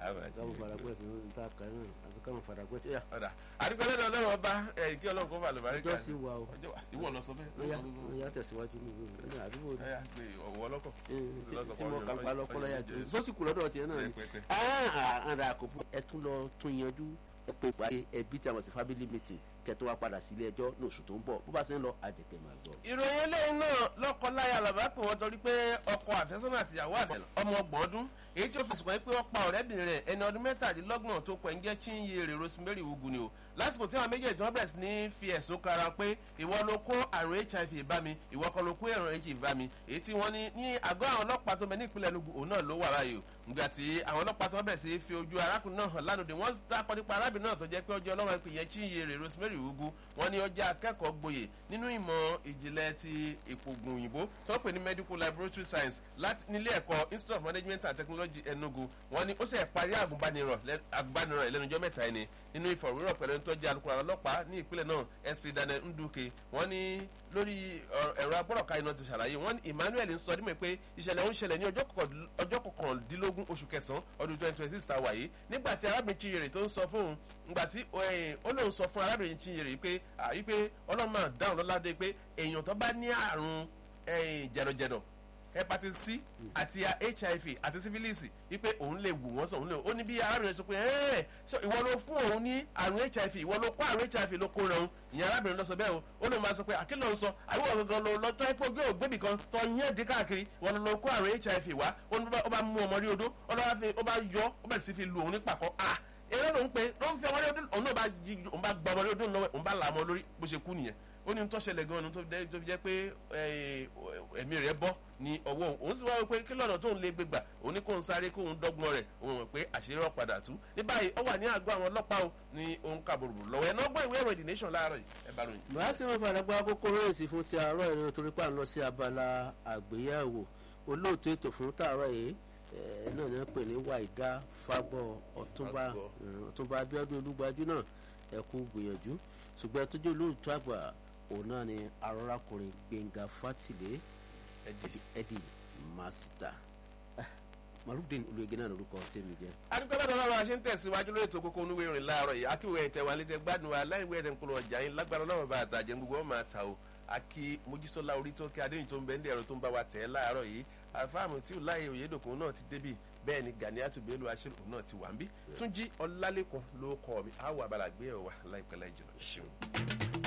káwọn faragbẹ́ sí ní ta kan náà àti káwọn faragbẹ́ tí. ọ̀dà àdúgbò lẹ́nu ọlọ́run ọba ẹ̀ kí ọlọ́run kó fà lùbárí ọjọ́ sí wa o ọjọ́ wa ìwọ lọ sọ bẹ́ẹ̀. lọ́yà lọ́yà tẹ̀síwájú ní ìwé mi àdúgbò ẹ yà pé ọ̀wọ́ ọlọ́kọ̀. tí mo kàn pa lọ́kọ́lọ́ yà jù sọ́sìkù lọ́dọ̀ tiẹ̀ náà ni Pẹ́pẹ́. àrà àkókò ẹ tún lọ tún yanjú ẹ pé ìpàdé ẹbí tí a mọ̀ sí family meeting kẹtọ́ wa padà sí ilé ẹjọ́ ní oṣù tó ń bọ̀ bó bá ṣe ń lọ àjẹkẹ́ máa gbọ́. ìròyìn eléyìí náà lọ́kọ-láya làbá pè wọ́n torí pé ọkọ àfẹ́sọ́nà àtìyàwó àbẹ̀lẹ̀ ọmọ ọgbọ̀n ọdún èyí tí ó fi sùn pé wọ́n pa ọ̀rẹ́bìnrin rẹ̀ ẹni ọdún mẹ́tàdínlọ́gbọ̀n tó pẹ̀ ń jẹ́ chinyere rosemary ugu ni o lásìkò tí àwọn méjèèjì wọn bẹ̀rẹ̀ sí ní fi ẹ̀sùn kara pé ìwọ ló kó àrùn hiv bá mi ìwọ kan ló kó àrùn hiv bá mi èyí tí wọ́n ní ní àgọ́ àwọn ọlọ́pàá tó bẹ ní ìpínlẹ̀ Enugu òun náà ló wà báyìí o nígbà tí àwọn ọlọ́pàá tó bẹ̀rẹ̀ sí fi ojú arákùnrin náà hàn lánàá wọ́n dákọ̀ nípa arábìnrin náà tó jẹ́ pé ọjọ́ ọlọ́run pè yẹn chinyere rosemary ugu wọ́n ní ó jẹ́ akẹ́kọ̀ọ́ gboyè nínú ìmọ̀ ìjìnlẹ̀ ti ìpògùn òyìnbó tó ń pè ní medical laboratory science láti nílé ẹ̀kọ́ institute of management and technology Enugu wọ́n ní ó sì parí àgùnbánirọ̀ lẹ́- àgùnbánirọ̀ ìlẹ́nujọ́ mẹ́ta ẹni nínú ìfọ̀rọ̀wérọ̀ pẹ̀lú ẹni tó jẹ́ alukoro àwọn ọlọ́pàá ní ìpínlẹ̀ náà SP Daniel Nduke wọ́n ní lórí ọ- ẹ̀rọ agbọ́rọ̀ká iná ti ṣàlàyé wọ́n ní Emmanuel ń sọ dímọ̀ pé ìṣẹ̀lẹ̀ ń ṣẹlẹ̀ ní ọjọ́ kọkàn- ọjọ́ kọkàndínlógún oṣù kẹsàn-án ọdún twenty twenty six ta wà yìí nígbà tí arábìnrin Chinyere tó ń sọ fún un nígbà tí eh, ó lóun sọ fún arábìnrin Chinyere yìí pé àyí pé ọlọ́run máa dáhùn lọ́ládé pé èèyàn tó bá ní àrùn eh, jẹ̀dọ̀jẹ̀dọ̀ hepatitis c àti hiv àti syphilis wípé òun lè wù wọ́n sọ òun lè ó ní bí arábìnrin sọ pé ẹ́ẹ̀ ṣé ìwọ ló fún òun ní àrùn hiv ìwọ ló kó àrùn hiv ló kó rẹ̀ òun ìyẹn arábìnrin lọ sọ bẹ́ẹ̀ o ó lè máa sọ pé àkìlọ̀ ń sọ àbúrò gangan ló lọ tọ́ ipò gbé ògbébì kan tọ́ yẹn dín káàkiri ìwọ ló kó àrùn hiv wá ó ní ó bá mú ọmọ rí odó ó lọ́wọ́ fi ó bá yọ ó bẹ̀rẹ̀ sí fi lu òun ní pàkọ́ ah eré ló ń pe ló ń fi ọmọ rí odó òun náà bá jí òun bá gba ọmọ rí odó lọ́wọ́ òun bá là á mọ́ lórí bó ṣe kú nìyẹn ó ní tó ṣẹlẹ̀ gan-an tó fi jẹ́- tó fi jẹ́ pé eh, ẹ̀mí rẹ̀ bọ́ ní ọwọ́ òun òun sì wá wípé kí lọ́nà tóun lè gbégbà òun ní kóun sáré kóun dọ́gbọ́n rẹ̀ òun mọ̀ pé àṣírí ọ̀ padà tú ní báyìí ó wà ní àgọ́ àwọn ọlọ́pàá o ní òun kàbòrò lọ́wọ́ ẹ̀ náà gbọ́ ìwé ìròyìn The Nation láàárọ̀ yìí ẹ bá ròyìn. bàá sì máa fara gbá kókó rẹ́ẹ̀sì fún ti àárọ̀ ìrìn torí pà ń lọ sí abala àgbéyẹ̀wò olóòtú ètò fún tààrọ̀ yìí ẹ̀ náà ní wọ́n pè ní wàìdá fagbọ́ ọ̀túnba Fagbọ́. eh, ọ̀túnba abíọ́dún olúgbajú náà ẹ kú gbìyànjú ṣùgbọ́n ẹ tó jẹ́ olóòtú àgbà òun náà ni arọ́rákùnrin gbẹ̀ngà fátìlé ẹ̀dì. ẹ̀dì màsítà marudin olùyẹgẹ náà lórúkọ tèmi jẹ. adúgbò lọ́dọ̀ lọ́wọ́ a ṣe ń tẹ̀síwájú lórí ètò kókó onúwé ìrìn láàárọ̀ yìí akíwé ẹ̀tẹ̀ wà létẹ̀ gbádùn wa láìwé ẹ̀tẹ̀ ńkọlọ ọjà yín lágbára lọ́wọ́ bá àtàjẹ́ gbogbo ọmọ àtà o akí mojísọ́lá orí tó kí adéyìn tó ń bẹ́ẹ̀ ní ẹ̀rọ tó ń bá wa tẹ̀ ẹ́ láàárọ̀ yìí àfáàmù tí láyé òyedòkun náà ti débì bẹ́ẹ̀ ni Ganiatu Bello aṣèrò náà ti wà ń bí Túnjí Ọlálẹ́kan ló kọ́ mi àwọn abala gbé ẹ̀ wà láìpẹ́ láì jìnnà ṣeun.